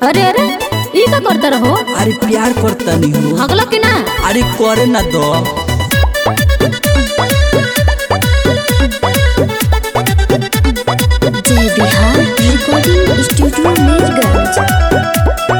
अरे अरे ई का करता रहो अरे प्यार करता नहीं हो हगलो कि ना अरे करे ना दो जय बिहार रिकॉर्डिंग स्टूडियो मीरगंज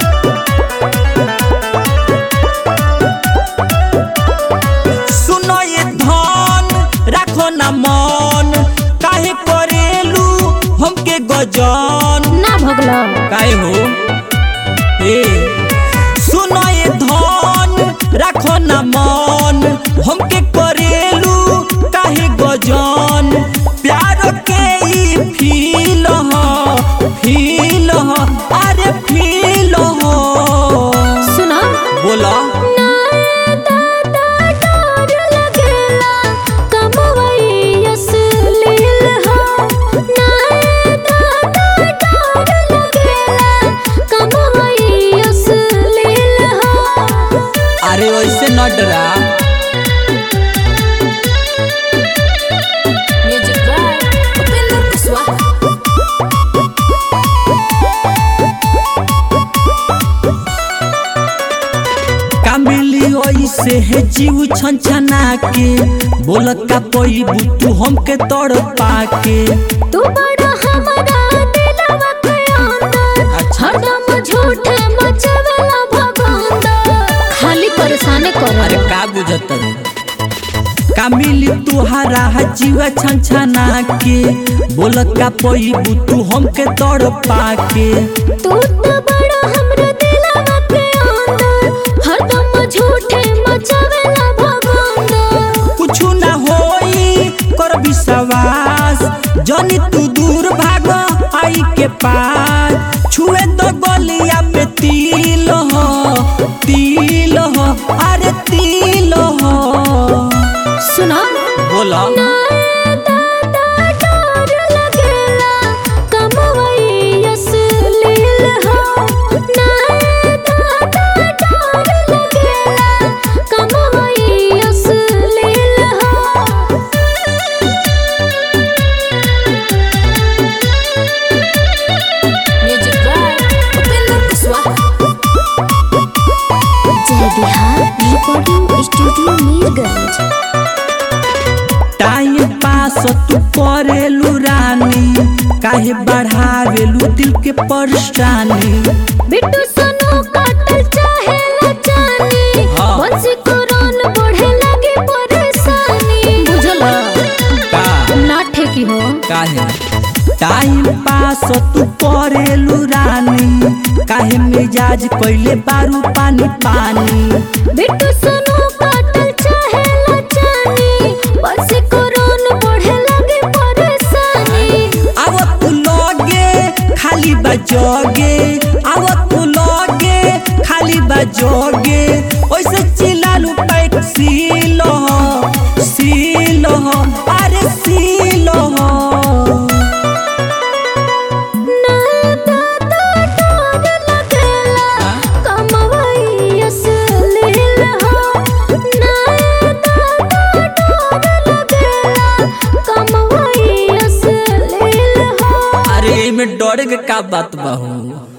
सुनो ये धन राखो ना मन काहे करेलू हमके गजन ना भगलो काहे हो ए सुनो ये धन राखो ना मन हमके करेलू काहे गजन प्यार के ई फील ह फील ह अरे फील ह सुनो बोला अरे वैसे न डरा का मिली ऐसे है जीव छनछना के बोलत का पैबू तू हमके तड़ पाके तू बड़ा हमारा दिलवा के अंदर अच्छा। हरदम झूठे मचवेला भगवान खाली परेशान कर अरे का बुझत रे का मिली तुहारा जीव छनछना के बोलत का पैबू तू हमके तड़ पाके तू तो बड़ा हमरा दिलवा के अंदर हरदम झूठे मचवेला भगवान कुछ ना होई कर विश्वास जनी तू दूर भाग आई के पास छुए तो गलिया पे तिल हो तिल हो अरे तिल हो सुना बोला Jai Bihar recording studio Mirganj time pass तू करेलू रानी काहे बढ़ावेलू दिल के परेशानी बिट्टू सोनू काटल चाहे लचानी हाँ। बंसी कुरान बढ़े लगे परेशानी बुझला का ना ठेकी हो काहे टाइम पास तू करेलू रानी काहे मिजाज कैले बारू पानी पानी बिट्टू सोनू काटल चाहे लचानी बंसी कुरान बढ़े लगे परेशानी आव तू लगे खाली बजोगे आव तू लगे खाली बजोगे ओइसे चिल्लालू पैक सीलो सीलो अरे सीलो ना दादा डर लगेला कमवई असलील हो ना दादा डर लगेला कमवई असलील हो अरे में डरे के का बात बा हो